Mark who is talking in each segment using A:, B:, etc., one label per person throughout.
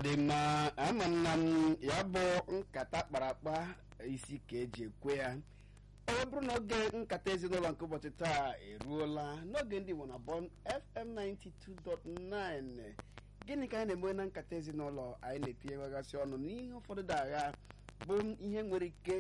A: dị mma ama nna m ya bụ nkata kpara akpa isi ka eji ekwe ya ọ bụrụ na oge nkata ezinụlọ nke ụbọchị taa eruola n'oge ndị Igbo na Bond FM 92.9 gịnị ka anyị na-eme na nkata ezinụlọ anyị na-etinyewegasị ọnụ n'ihe ụfọdụ dị agha bụ ihe nwere ike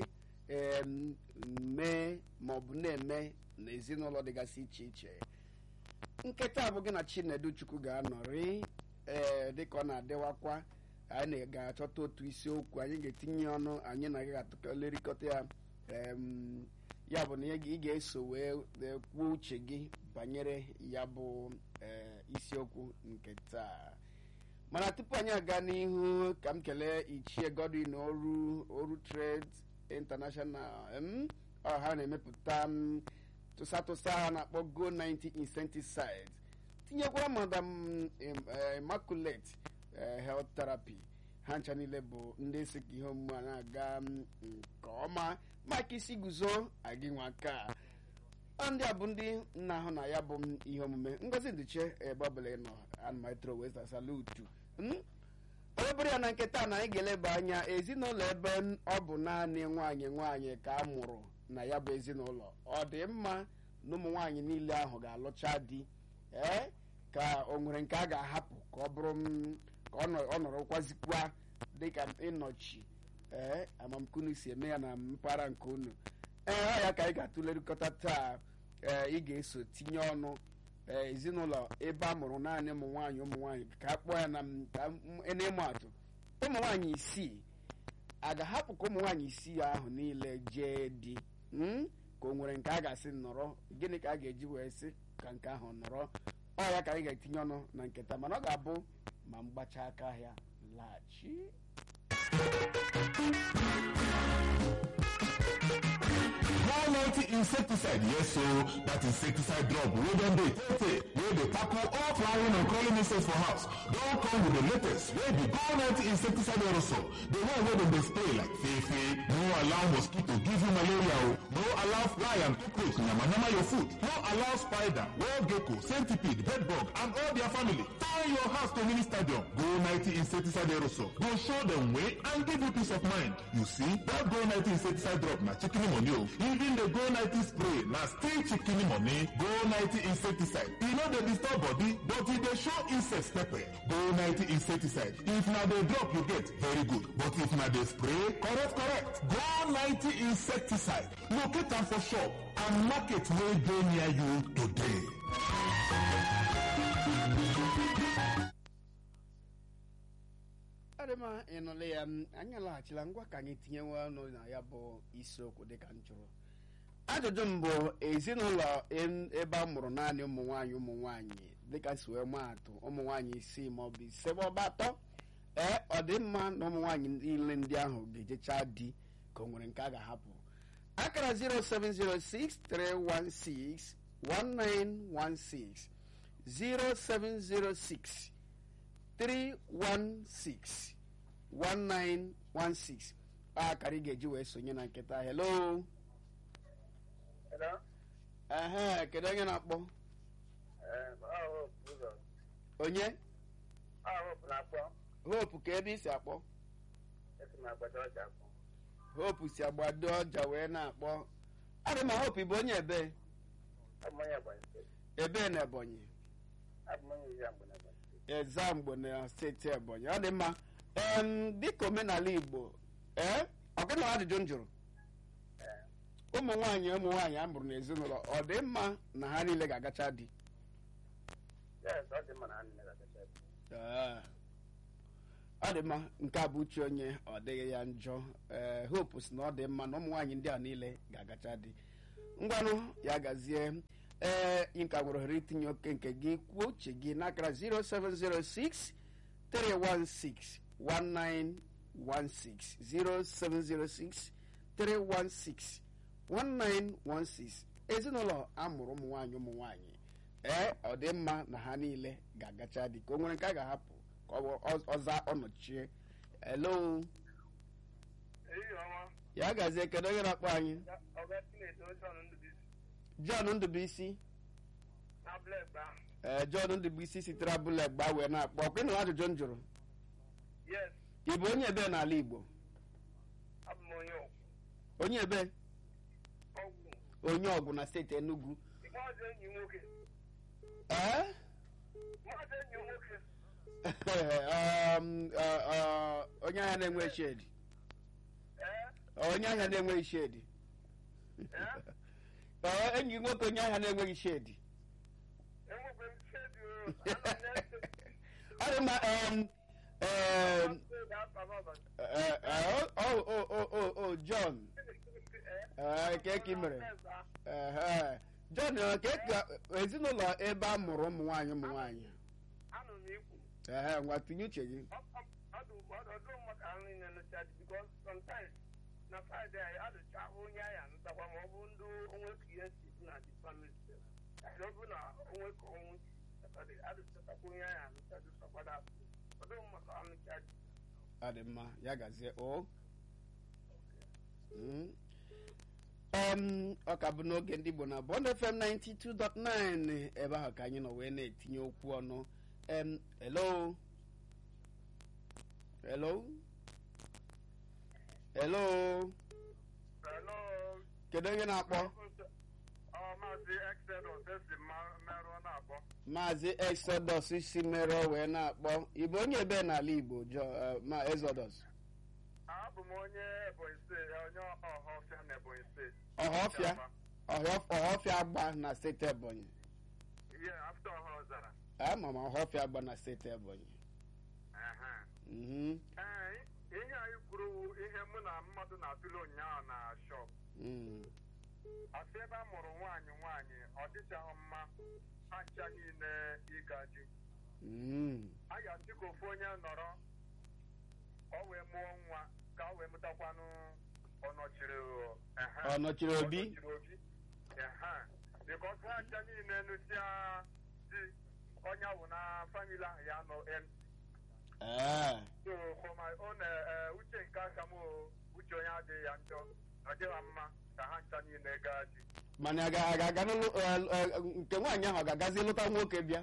A: mee ma ọ bụ na-eme na ezinụlọ dịgasị iche iche nketa bụ gị na Chinedu Chukwu ga-anọrị ee dịka ọ na-adịwakwa anyị ga-achọta otu isiokwu anyị ga-etinye ọnụ anyị na gị ga-atụlerịkọta ya ya bụ na ị ga-eso wee kwuo uche gị banyere ya bụ isiokwu nke taa mana tupu anyị aga n'ihu ka m kelee ichie Godwin oru oru trade international ọha na-emepụta tụsatụsa ha na-akpọ go 90 insecticide tinyekwara madam immaculate health therapy ha ncha niile bụ ndị si ka ihe omume a na-aga nke ọma maka isi guzo agị nwa aka ndị a bụ ndị na-ahụ na ya bụ ihe omume ngozi ndiche ebe ọbụla ị nọ anụmatro westa salutu onye bụrụ ya na nketa na anyị ga-eleba anya ezinụlọ ebe ọ bụ naanị nwaanyị nwaanyị ka a mụrụ na ya bụ ezinụlọ ọ dị mma na ụmụ nwaanyị niile ahụ ga-alụcha di ee ka o nwere nke a ga-ahapụ ka ọ bụrụ ka ọ nọrọkwazikwa dịka ịnọchi ee amamkunu si eme ya na mpaghara nke unu ee ọ ya ka anyị ga-atụlerịkọta taa ee ị ga-eso tinye ọnụ ee ezinụlọ ebe a mụrụ naanị ụmụ nwaanyị ụmụ nwaanyị ka a kpọọ ya na n'ịmụ atụ ụmụ nwaanyị isii a ga-ahapụ ka ụmụ nwaanyị isii ahụ niile jee di ka o nwere nke a ga-asị nọrọ gịnị ka a ga-eji wee sị ka nke ahụ nọrọ ọ ya ka anyị ga-etinye ọnụ na nketa mana ọ ga-abụ ma mgbacha aka ahịa laghachi
B: Quality insecticide, yes, so that insecticide drop wey don dey tey wey dey tackle all flying and crawling insects for house don come with the latest wey be quality insecticide aerosol the one wey dem dey spray like fefe no allow mosquito give you malaria o no allow fly and cockroach yamayama your food no allow spider wall gecko centipede bedbug and all their family turn your house to mini stadium go 90 insecticide aerosol go show dem way and give you peace of mind you see that go 90 insecticide drop na chicken money o even the go 90 spray na still chicken money go 90 insecticide e no dey disturb body but e dey show insects pepper go 90 insecticide if na the drop you get very good but if na the spray correct correct go 90 insecticide locate am for shop and market wey dey near you today.
A: adịma ịnụla ya anyị alaghachila ngwa ka anyị tinyewe ọnụ na ya bụ isiokwu dịka m jụrụ ajụjụ mbụ ezinụlọ ebe a mụrụ naanị ụmụ nwaanyị ụmụ nwaanyị dịka si wee maa atụ ụmụ nwaanyị isii maọbụ ise maọbụ atọ ee ọ dị mma na ụmụ nwaanyị niile ndị ahụ ga-ejecha di ka o nwere nke a ga-ahapụ akara 0706 316 1916 0706 316 1916 akara ị ga-eji wee sonye na nketa hello ehe kedu onye na-akpọ onye hope ka ebe isi akpọ hope si agbado ọja wee na-akpọ adị ma hope bụ onye ebe ebe na ebonyi ezamgbo na steeti ebonyi ọ dị mma dịka omenala igbo ee ọgịna ajụjụ m jụrụ ụmụ nwaanyị ụmụ nwaanyị a mụrụ n'ezinụlọ ọ dị mma na ha niile ga-agacha di ọ dị mma nke a bụ uche onye ọ dịghị ya njọ ee hope si na ọ dị mma na ụmụ nwaanyị ndị a niile ga-agacha di ngwanụ ya gazie ee nka nwere ohere itinye oke nke gị kwuo uche gị n'akara 0706 316 1916 0706 316 1916 ezinụlọ amụrụ ụmụ nwaanyị ụmụ nwaanyị ee ọ dị mma na ha niile ga-agacha dị ka o nwere nke a ga-ahapụ ka ọza ọnọchie hello ya gazie kedu onye na-akpọ anyị John Ndubuisi ee John Ndubuisi sitere abụla egba wee na-akpọ ọkwa ịnụ ajụjụ m jụrụ
C: yes
A: ị bụ onye ebe n'ala igbo
C: abụ m onye ọgwụ
A: onye ebe
C: ọgwụ
A: onye ọgwụ na steeti enugu
C: maazị enyi nwoke
A: ee
C: maazị enyi nwoke
A: um, uh, uh, onye ahịa na-enwe shedi
C: ee
A: onye ahịa na-enweghị shedi
C: ee
A: Ọ, enyi gị nwoke onye ahịa na-enweghị shedi
C: enwekwe m shedi o ana m na-ese
A: ọ dị mma um, um, eh, eh, oh, oh, oh, oh, oh, john Eh, ke ka ị mere Ehe. john eh, ke ka ezinụlọ ebe a mụrụ ụmụ nwaanyị ụmụ nwaanyị
C: anụ m ikwu
A: ehe ngwa tinye uche gị
C: ọdụ ọdụ maka nri na-enecha dị because sometimes na fraịde anyị adụcha onye anyị anụtakwa ma ọ bụ ndị onwe ka ihe si dị na dị family ọ bụ na onwe ka ọnwụ si adụchatakwa onye anyị anụcha dị sọkwada ọdụ maka anụcha dị
A: ọ dị mma ya gazie o Mm. Em, ọ ka bụ n'oge ndị Igbo na Bond FM 92.9 ebe ahụ ka anyị nọ wee na-etinye okwu ọnụ em hello hello hello
C: hello
A: kedu onye na-akpọ
C: ọ maazị exodus esi merụ na-akpọ
A: maazị exodus si mere wee na-akpọ ịbụ onye ebe n'ala Igbo Jo- eh, ma exodus
C: abụ m onye ebonyi steeti onye ọhọfịa na ebonyi steeti
A: ọhọfịa Ọhọf- ọhọfịa agba na steeti ebonyi
C: ihe afta ọha ọzara
A: ama m ọhọfịa agba na steeti ebonyi
C: Ehe.
A: Mhm,
C: ee ihe anyị kwuru wụ ihe mụ na mmadụ na-atụle ụnyaahụ na shọp
A: mm,
C: asị ebe a mụrụ nwaanyị nwaanyị ọ dịchaghị mma ha ncha niile ịga di
A: mm.
C: a ga-asị ka ofu onye nọrọ ka ọ wee mụọ nwa ka ọ wee mụtakwanụ ọnọchiri ehe.
A: Ọ nọchiri obi?
C: Ọ nọchiri obi ehe. because ha ncha niile nụsịa di onye ahụ na famili ahụ ya nọ em
A: Ee,
C: so for my own eh, eh, uche nke aka m o, uche onye adịghị ya njọ ọ dịghị mma ka ha ncha niile gaa di
A: mana a ga- a ga-aga n'ụlọ eh, eh, nke nwaanyị ahụ ọ ga-agazi lụta nwoke bịa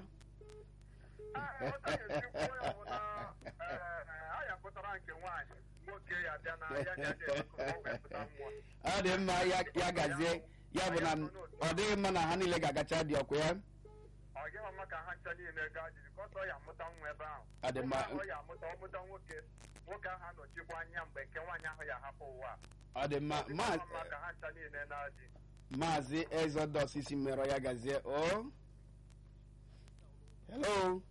C: a ya pụtara nke nwaanyị nwoke ya bịa na ya ya ya wepụta nwa
A: ọ dị mma ya ya gazie ya bụ na ọ dịghị mma na ha niile ga-agacha dị ọkụ ya
C: ọ dịghị mma ka ha ncha niile gaa jiri kọsọ ọ ya amụta nwa ebe ahụ
A: Ọ dị mma.
C: Nwa ahụ ọ ya amụta ọ mụta nwoke nwoke ahụ anọchikwa anya mgbe nke nwaanyị ahụ ya hapụ ụwa
A: ọ dị mma
C: Ọ dịghị
A: Ma-
C: mma ka ha ncha niile na-adị
A: maazị exodus isi merọ ya gazie o hello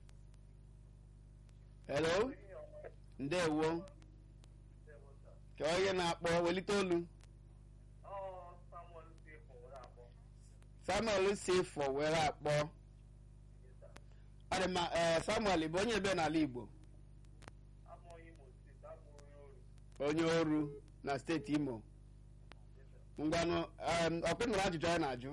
A: hello ndewo ka onye na-akpọ welite olu samuel si fọ were akpọ ọ dị mma ee samuel bụ onye ebe n'ala igbo onye oru na steeti imo ngwanụ em, ọkpị nụrụ ajụjụ anyị na-ajụ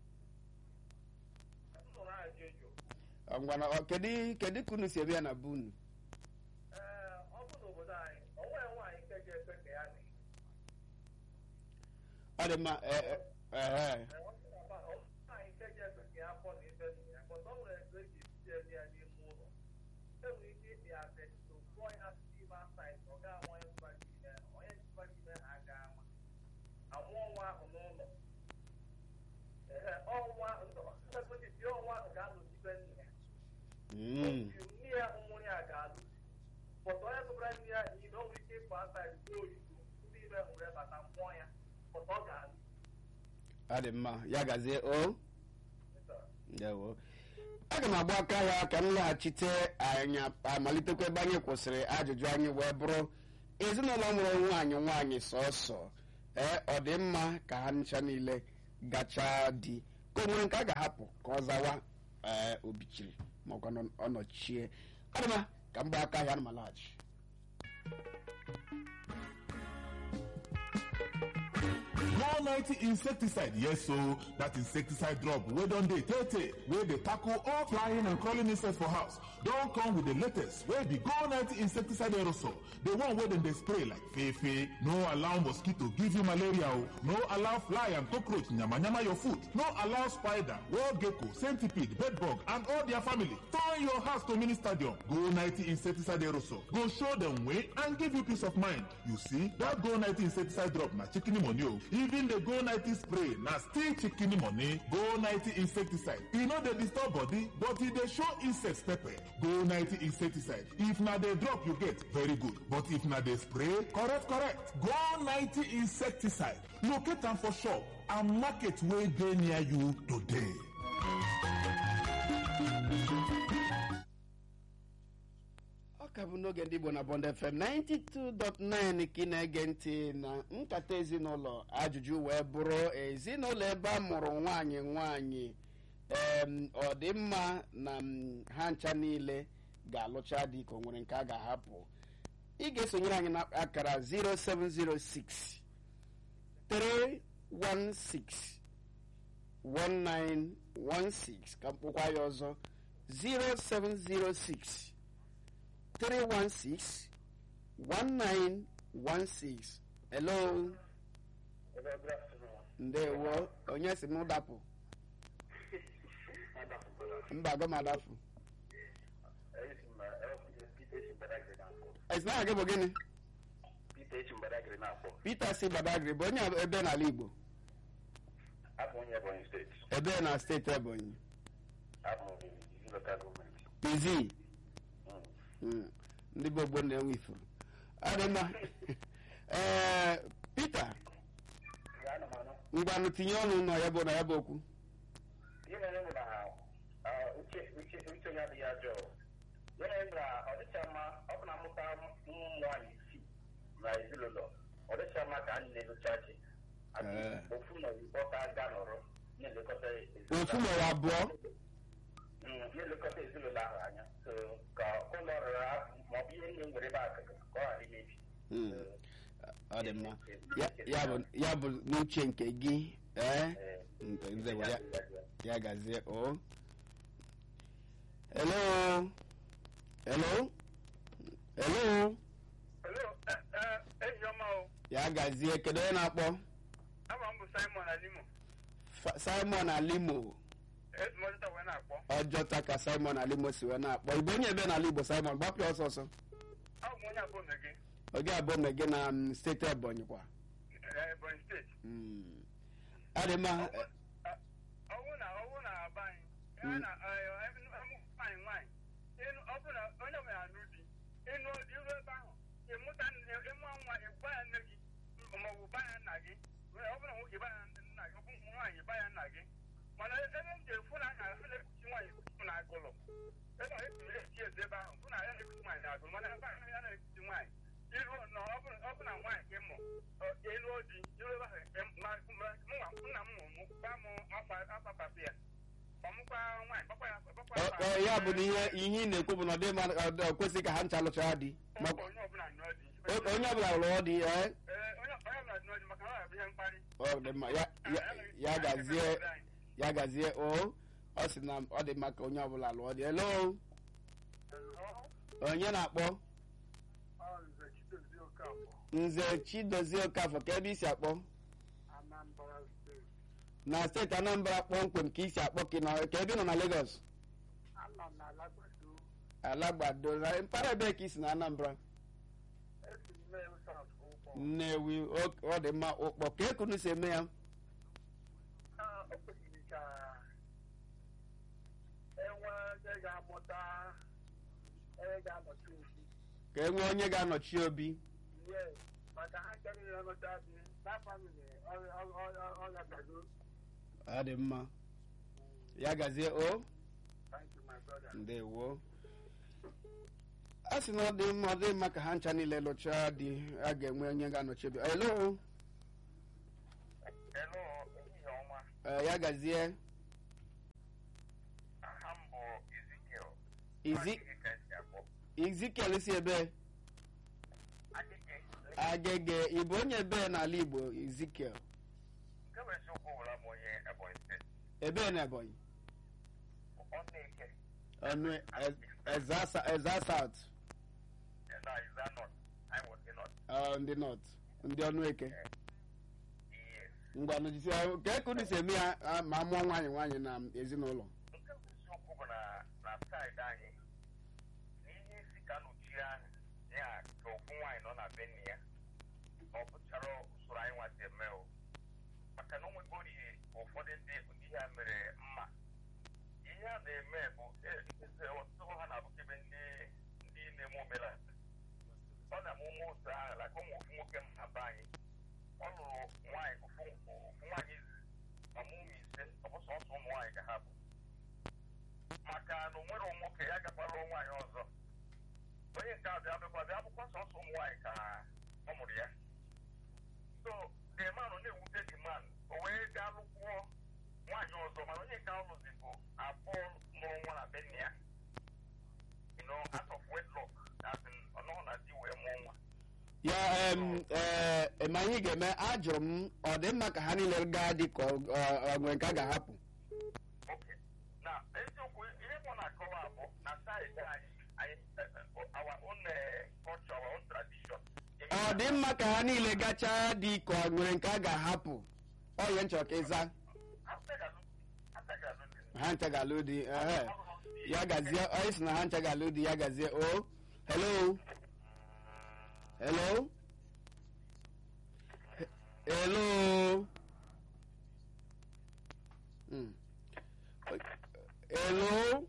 A: Ọ, ngwanụ ọ, kedu kedu ka unu si ebe ya na be unu
C: ọ bụ n'obodo anyị o nwere nwaanyị nke ga-ekwe ka ya dị
A: ọ dị mma ee, ee, ehe.
C: nwaanyị nke ga-ekwe ka ya pụọ na ibe nna ya kpọta o nwere ebe eji esite ebe ya n'ime ụlọ enwere ike ịdị ya betito kpụọ ya site asaịt ọ ga ama onye mkpaji ime onye mkpaji ime ha ga ama amụọ nwa ahụ n'ụlọ ehe ọnwa ndọkọtiti ọnwa ahụ ga-anọchibe nna ya
A: Mm,
C: nne ya ụmụnne ya ga-alụ pọtọ onye tụbara nne ya iyi na o nwere ike ịpụ asaịt ruo oyibo ndị ime hụrụ ya bata mmụọ ya pọtọ ọ ga-alụ
A: ọ dị mma ya gazie o ndewo aga m agba aka ya ka m laghachite anyị amalitekwa ebe anyị kwụsịrị ajụjụ anyị wee bụrụ ezinụlọ mụrụ nwaanyị nwaanyị sọsọ ee ọ dị mma ka ha ncha niile gachaa di ka o nwere nke a ga-ahapụ ka ọ zawa ee obichiri makwa na ọ nọchie ọ dị mma ka m gba aka ya na malaghachi
B: More Go 90 insecticide. Yes, so that insecticide drop. We don't dey tete. Where they tackle all flying and crawling insects for house. Don't come with the latest. Where the Go 90 insecticide aerosol. The one where them they spray like fefe. No allow mosquito give you malaria. oh. No allow fly and cockroach nyama nyama your food. No allow spider, wall gecko, centipede, bedbug, and all their family. Turn your house to mini stadium. Go 90 insecticide aerosol. Go show them way and give you peace of mind. You see, that Go 90 insecticide drop na chicken money. oh. Even the Go 90 spray na still chicken money. Go 90 insecticide. E no dey disturb body, but e dey show insects pepper. Go 90 insecticide. If na the drop you get, very good. But if na the spray, correct, correct. Go 90 insecticide. Locate am for shop and market wey dey near you today.
A: ọ ka bụ n'oge ndị igbo na bond fm 92.9 ka ị na-ege ntị na nkata ezinụlọ ajụjụ wee bụrụ ezinụlọ ebe a mụrụ nwanyị nwanyị em, ọ dị mma na m, ha ncha niile ga-alụcha dị ka o nwere nke a ga-ahapụ ị ga-esonyere anyị na akara 0706 316 1916 ka mkpụkwa ya ọzọ 0706 316 1916 hello
C: Hello, good afternoon.
A: ndewo onye si m dapụ mba gọ m adapụ
C: Esi m Peter Echi Mbadagiri na-akpọ.
A: esi na gị bụ gịnị
C: Peter Echi Mbadagiri na-akpọ.
A: peter si badagri bụ onye ebe n'ala igbo
C: Abụ onye Ebonyi steeti.
A: ebe na steeti ebonyi
C: Abụ m izi lokal gọọmenti.
A: pizi
C: Mm.
A: Mm, ndị bụ ogbo na-enwe ifuru ọ dị mma ee peter
C: Ya anụ m anụ.
A: ngwanụ tinye ọnụ nọ ya bụ na ya bụ okwu
C: Ihe mere bụ na ah, uche uche uche onye adịghị ajọ. Ihe mere bụ na ọ dịcha mma ọ bụ na amụta ụmụ nwaanyị isii na ezinụlọ ọ dịcha mma ka anyị na-edocha chi. Adị
A: Ee.
C: ofu na oyibo ka aga nọrọ na-elekọta ezinụlọ
A: ofu maọbụ abụọ
C: Mm, na-elekọta ezinụlọ ahụ anya so ka ụlọ ọrụ ha maọbụ ihe ndị nwere ebe akụ ka ọ ghara imebi
A: Mm, ọ dị mma Ya- ya bụ ya bụ n'uche nke gị ee nke nzewe ya ya gazie o hello hello hello
D: Hello, enyi ọma o.
A: ya gazie kedu onye na-akpọ
D: Ama m bụ Simon Alimo.
A: Fa- simon alimo
D: Ezumọdụta wee na-akpọ.
A: ọjọta ka simon alimo si wee na-akpọ igbo onye ebe n'ala igbo simon gbapụ ya ọsọ ọsọ
D: Abụ m onye abụọ gị.
A: oge abụọ mgbe gị na mm, steeti ebonyi kwa
D: eh, Ebonyi steeti.
A: Mm. ọ dị mma
D: Ọwụ ọwụ na ọwụ na aba anyị. Ya na eh, em- em- nwaanyị nwaanyị. Ịnụ- Ọ bụ na onye ọbụla anụ di. Ịnụ iru ebe ahụ. Ịmụta nne- ịmụ nwa ịgba ya nne gị maọbụ ba ya nna gị. Ọ bụ na nwoke ba ya nna gị, ọ bụ nwaanyị ba ya nna gị. Mana ebe m ji efu na a na-ekpuchi nwaanyị ekpuchi na agụlụ. ebe a esi esi eze ebe ahụ bụ na ya na-ekpuchi nwaanyị na agụlụ mana ebe ahụ ya na-ekpuchi nwaanyị. Iru na ọ bụ ọ bụ na nwaanyị ka ị mụ ọ, elu di iru ebe ahụ em- ma- ma- mụnwa nna m mụ gba m afa afa papa ya. Ọmụkwa nwaanyị gbakwa ya gbakwa
A: Ọ-
D: afa.
A: ọ, ya bụ na ihe ihe ị na-ekwu bụ na ọ dị mma ọ dị- ọ kwesịghị ka ha ncha lụchara di Ma-
D: Ọ- onye ọbụla nụọ di.
A: o- onye ọbụla lụọ di ee
D: Ee, onye onye ọbụla nụọ di maka na ọ bụ ihe mkparị.
A: ọ dị mma ya ya- ya gazie ya gazie o ọ sị na ọ dị mma ka onye ọbụla lụọ di hello onye na-akpọ nze chidozie okafọ ka ebe isi akpọ
D: Anambra steeti.
A: na steeti anambra kpọmkwem ka isi akpọ ka ị nọ- ka ebe ị nọ na lagos
D: Anọ m na Alagbado.
A: alagbado na mpaghara ebee ka isi na anambra
D: Esi m mee South Ụgbọ.
A: nnewi o- ọ dị mma ụkpọ ka ekunu si eme ya
D: Ah, o kwesịrị ka enwe onye ga-amụta onye ga-anọchi ozi
A: ka e nwee onye ga-anọchi obi
D: ihe maka ha chọrọ ihe nụta dị na famili ọya gago
A: ọ dị mma ya gazie o
D: thank you my brother
A: ndewo a sị na ọ dị mma ọ dị mma ka ha ncha niile lụchaa di a ga-enwe onye ga-anọchi obi elo
C: Hello, ehihie ọma.
A: Eh, ya gazie
C: Aha m bụ Ezekiel.
A: Izi-
C: Agịgị ka esi akpọ.
A: ezekiel si ebe
C: Agịgị.
A: agege ịbụ onye ebe n'ala igbo ezekiel
D: nke bụ eziokwu wụra m onye ebonyi steeti
A: ebee na ebonyi
D: ọ na-eke
A: ọnụ eza eza south
D: na iza nọt anyị wọzi nọt
A: ọ, ndị north ndị ọnụ eke
D: ihe
A: ngwa nụjisi ka ekunu si eme ya ah, ma mụọ nwaanyị nwaanyị na ezinụlọ
D: nke bụ isiokwu bụ na na saịdị anyị na ihe isi ka nọchie anyị ya ka ofu nwaanyị nọ na be nne ya ọ bụchara usoro anyị nwasị eme o maka na o nwegori ụfọdụ ndị ihe a mere mma ihe a na-eme bụ e- eze ọtụtụ ha na-abụkebe ndị ndị na-eme omenala ọ na-eme ụmụ ụzọ ahụ like ụmụ ofu nwoke m na be anyị ọ lụrụ nwaanyị ofu ofu nwaanyị izizi ma mụ ụmụ ise ọ bụ sọsọ ụmụ nwaanyị ka ha bụ maka na o nwere nwoke ya gakwara nwaanyị ọzọ onye nke a bịa bịakwa bịa bụkwa sọsọ ụmụ nwaanyị ka ọ mụrụ ya so the man na-ewute the man o wee gaa lụkwuo nwaanyị ọzọ mana onye nke ahụ lụzibụ abụọ mụrụ nwa na be nne ya you know out of wedlock as in ọ nọghị na di wee mụọ nwa
A: ya em, ee ma anyị ga-eme ajụrụ m ọ dị mma ka ha niile gaa dị ka ọ- ọ- ọ nwere nke a ga-ahapụ
D: Okay. na eziokwu ihe mụ na-akọwa bụ na saịdị anyị anyị eh, eh, our own eh, culture our own tradition
A: ọ dị mma ka ha niile gachaa dị ka ọ nwere nke a ga-ahapụ ọ ihe nchọrọ ka ịza
D: Apegalu- apegalu dị.
A: ha ncha ga-alụ di ehe ya gazie onye si na ha ncha ga-alụ di ya gazie o hello hello He- hello Hmm. hello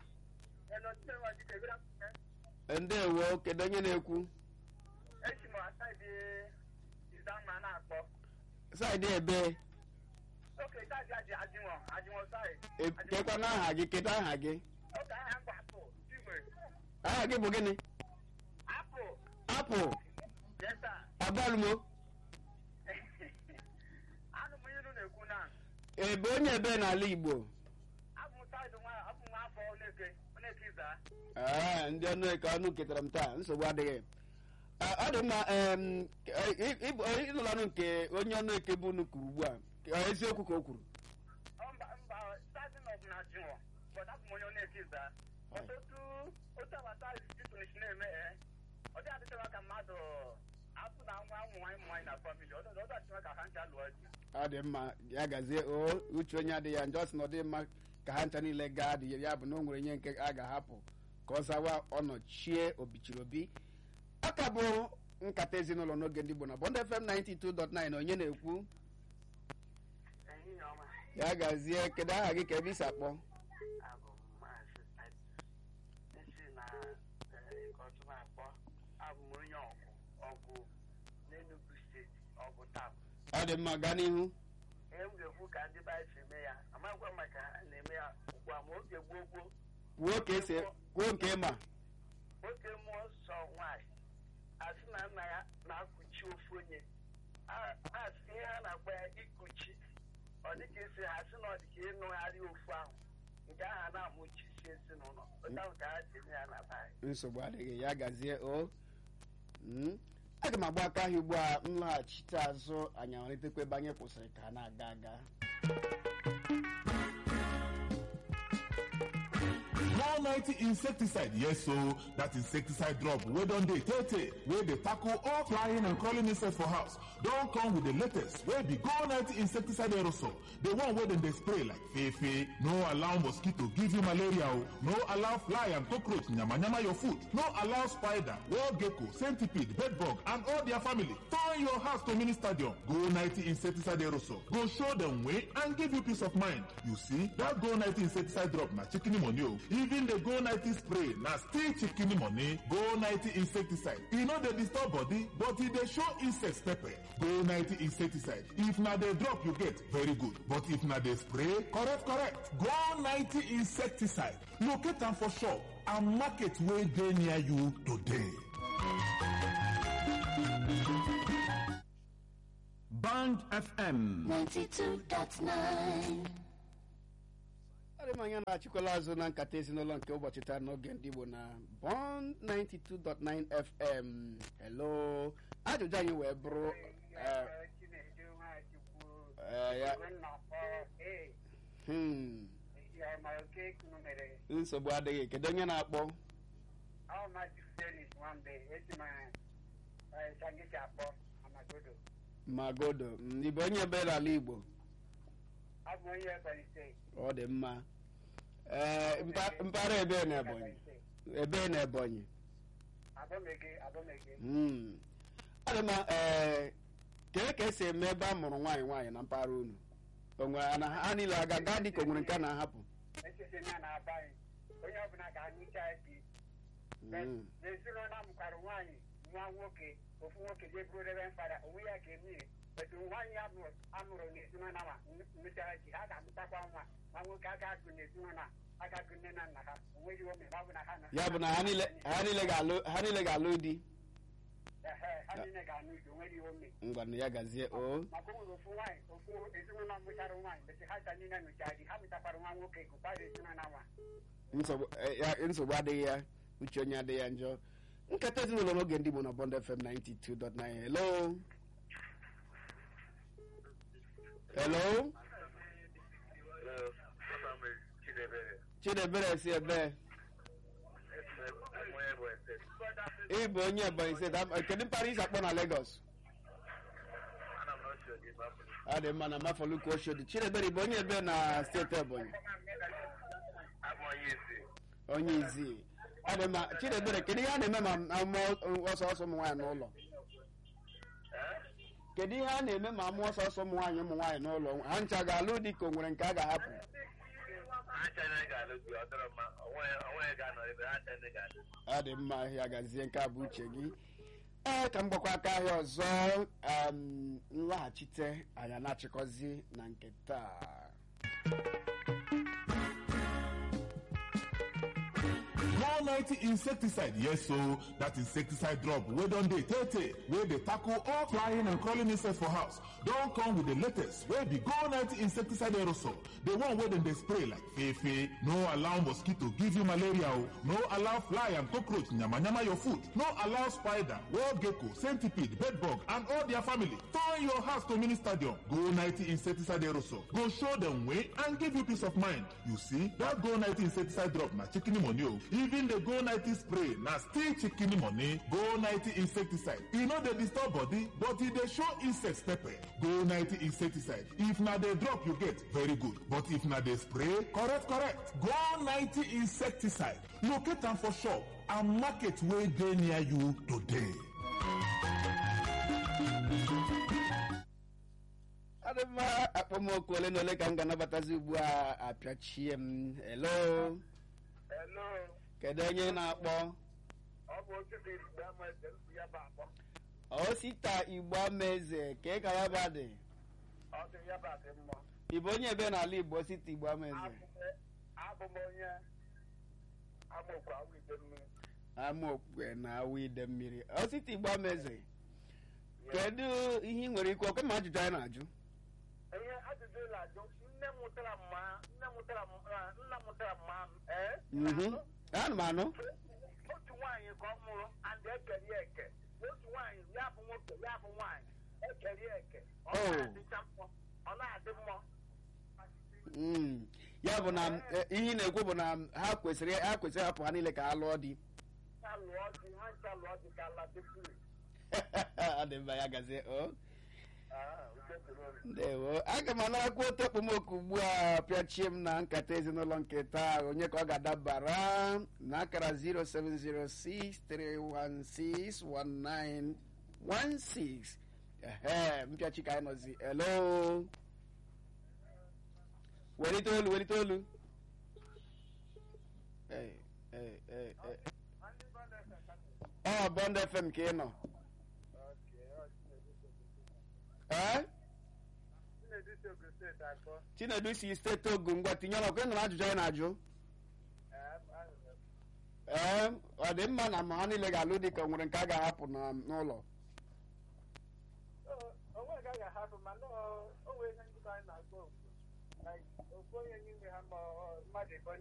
A: ndewo kedu onye na-ekwu
C: Echi m asaịdị Izanna na-akpọ.
A: saịdị ebe
C: Oke saịdị aji ajinwọ ajinwọ saịdị.
A: E- kekwa n'aha gị kedu aha gị
C: Oke aha mba apụ Igwe.
A: aha gị bụ gịnị
C: Apụ.
A: apụl
C: Yes sir.
A: agbalumo
C: Anụ m ilu na-ekwu na
A: ebe onye ebe n'ala igbo
C: abụ m saịdị nwa abụ m afọ Oneke Oneke Iza.
A: Ee, ndị ọnụ eke ọnụ ketara m taa nsogbu adịghị Ee, ọ dị mma em, ị- ị- ị- ịnụlanụ nke onye ọnụ eke bụ unu kwuru ugbu a Ọ eziokwu ka o kwuru
C: Ọ mba mba saịdị nọ bụ na ajinwọ. But abụ m onye Oneke Iza. But otu otu agbata Titunish na-eme ee. Ọ dị adịchawa ka mmadụ afụ na nwa ụmụ nwaanyị ụmụ nwaanyị na famili. Ọ dị ọ dị adịchawa ka ha ncha lụọ di.
A: ọ dị mma ya gazie o uche onye adịghị ya njọ sị na ọ dị mma ka ha ncha niile gaa dị ya bụ na o nwere ihe nke a ga-ahapụ ka ọ zawa ọnọchie obichiri obi ọ ka bụ nkata ezinụlọ n'oge ndị Igbo na Bond FM 92.9 onye na-ekwu
C: Ehihie ọma.
A: ya gazie kedu aha gị ka ebe isi akpọ
C: abụ m maazị Titus esi na ịkọtụma akpọ abụ m onye ọgụ ọgụ n'Enugu steeti ọgụ tab
A: ọ dị mma gaa n'ihu
C: ihe m ga-ekwu ka ndị be anyị si eme ya amagwa m maka ha na-eme ya ugbu a ma oge gboo gboo
A: kwuo ka esi kwuo nke ịma
C: nwoke mụọ sọ nwaanyị asị na nna ya na-akụchi ofu onye A- asị ihe a na-akpọ ya ịkụchi ọ dịka esi ha sị na ọ dịka ịnụgharị ofu ahụ nke ahụ a na-amụchisi ezinụlọ otu ahụ ka ha si eme ya na be anyị
A: nsogbu adịghị ya gazie o Mm. aga m agba aka ahịa ugbu a m laghachite azụ anyị amalitekwa ebe anyị kwụsịrị ka a na-aga aga
B: More 90 insecticide, yes, so that insecticide drop. We don't dey tete, where they tackle all flying and crawling insects for house. Don't come with the latest, where be Go 90 insecticide aerosol. The one where them they spray like fefe. No allow mosquito give you malaria. oh. No allow fly and cockroach nyama nyama your food. No allow spider, wall gecko, centipede, bedbug, and all their family. Turn your house to mini stadium. Go 90 insecticide aerosol. Go show them way and give you peace of mind. You see, that Go 90 insecticide drop na chicken money. oh. Even the Go 90 spray na still chicken money. Go 90 insecticide. E no dey disturb body, but e dey show insects pepper. Go 90 insecticide. If na the drop you get, very good. But if na the spray, correct, correct. Go 90 insecticide. Locate am for shop and market wey dey near you today.
E: Band FM.
F: 92.9
A: adị m anya na-achịkwala azụ na nkata ezinụlọ nke ụbọchị taa n'oge ndị Igbo na Bond 92.9 FM hello ajụjụ anyị wee bụrụ eh, Ee, ya hmm, nsogbu adịghị kedu onye na-akpọ magodo mm, ị bụ onye bere ala igbo ọ dị mma ee mpa- mpaghara ebe na ebonyi ebe na ebonyi Hmm. ọ dị mma ee kee ka esi eme ebe a mụrụ nwaanyị nwaanyị na mpaghara unu o nwere na ha niile aga gaa dị ka o nwere nke a na-ahapụ
G: onye ọbụla ga-anyụcha di
A: Hmm.
G: n'ezinụlọ a mụkwara nwaanyị nwa nwoke ofu nwoke je bụrụ reverend fada onwe ya ga-eme etu nwaanyị a mụrụ amụrụ n'ezinụlọ ma mụchara ji ha ga-amụtakwa nwa nwa nwoke a ga-agụ n'ezinụlọ a ga-agụ nne na nna ha onweghị ome ma ọ bụ na ha nọ-
A: ya bụ na ha niile ha niile ga-alụ ha niile ga-alụ di
G: Ehe, ha niile ga-anụ di onweghị ome
A: ngwanụ ya gazie o
G: maka o nwere ofu nwaanyị ofu ezinụlọ mụchara nwaanyị besi ha cha niile nụchara di ha mụtakwara nwa nwoke gụkwara ezinụlọ nwa
A: nsogbu eh, ya- nsogbu adịghị ya uche onye adịghị ya njọ nkata ezinụlọ n'oge ndị Igbo na Bond FM 92.9 hello hello chidebere si ebe ị bụ onye ebonyi steeti Am- kedu mpaghara isi akpọ na Lagos ọ dị mma na mafọluku oshodi chidebere ị bụ onye ebe na steeti ebonyi onye izi ọ dị mma chidebere kedu ihe a na-eme ma amụọ ọsọ ọsọ ụmụ nwaanyị n'ụlọ kedu ihe a na-eme ma amụọ ọsọ ọsọ ụmụ nwaanyị ụmụ nwaanyị n'ụlọ ha ncha ga-alụ dị ka o nwere nke a ga-ahapụ ọ dị mma ya gazie nke a bụ uche gị ee ka m gbakwa aka ahịa ọzọ um, nlaghachite anyị na-achịkọzi na nke taa
B: One ninety insecticide yes so that insecticide drop wey don dey tey tey wey dey tackle all flying and crawling insects for house don come with the latest wey be go ninety insecticide aerosol the one wey dem dey spray like fefe no allow mosquito give you malaria o no allow fly and cockroach yamayama your food no allow spider wall gecko centipede bedbug and all their family turn your house to mini stadium go ninety insecticide aerosol go show dem way and give you peace of mind you see that go ninety insecticide drop na chicken money o even the go ninety spray na still chicken money go ninety insecticide e no dey disturb body but e dey show insects pepper go ninety insecticide if na the drop you get very good but if na the spray correct correct go ninety insecticide locate am for shop and market wey dey near you today.
A: ọ dị mma akpọmọkụ ole na ole ka m ga-anabatazi ugbu a apịachie m hello
G: Hello,
A: kedu onye na-akpọ
G: ọ bụ otu dị mgbe ama eze nsị ya bụ akpọ
A: osita igbo amaeze kee ka ya ba dị
G: ọ dị ya bụ adị mma
A: ị bụ onye ebe n'ala igbo osita igbo amaeze
G: abụ m onye amaokwu awụ ide mmiri
A: amaokwe na awụ ide mmiri osita igbo amaeze kedu ihe ị nwere ikwu ọkwa ma ajụjụ anyị na-ajụ
G: ihe ajụjụ ụlọ ajụ nne m mụtara mma nne m mụtara m ah, nna m mụtara mma ee
A: Mhm. ana m anụ
G: otu nwaanyị ka ọ mụrụ and ekeri ya eke otu nwaanyị ya bụ nwoke ya bụ nwaanyị ekeri ya eke ọ
A: Oh.
G: na-adịcha mma ọ na-adị mma
A: Mm. ya bụ na eh, ihe ị na-ekwu bụ na ha kwesịrị ha kwesịrị hapụ ha niile ka ha lụọ di
G: ha lụọ di ha ncha lụọ di ka ala dịpụrụ
A: ọ dị mma ya gazie o
G: uche dịrị olu
A: ndewo aga m anarakwa otu okpomọkụ ugbu a pịachie m na nkata ezinụlọ nke taa onye ka ọ ga-adabara na akara 07063161916 ehe mpịachi ka anyị nọzi elo welite olu welite olu Ee, ee, ee, ee. ọ bọnd fm ka ị nọ ee
G: Chinedu si Ogun steeti akpọ
A: chinedu si steeti ogun ngwa tinye ọnụ ọkụ ịnụrụ ajụjụ anyị na-ajụ ee ọ dị mma na ma ha niile ga-alụ dị ka o nwere nke a ga-ahapụ na- n'ụlọ
G: onwe gaghị ahapụ mana o nwere ihe ndị anyị na-agụ okwu onye n'ime ha ma ọ- mmadụ ịbụ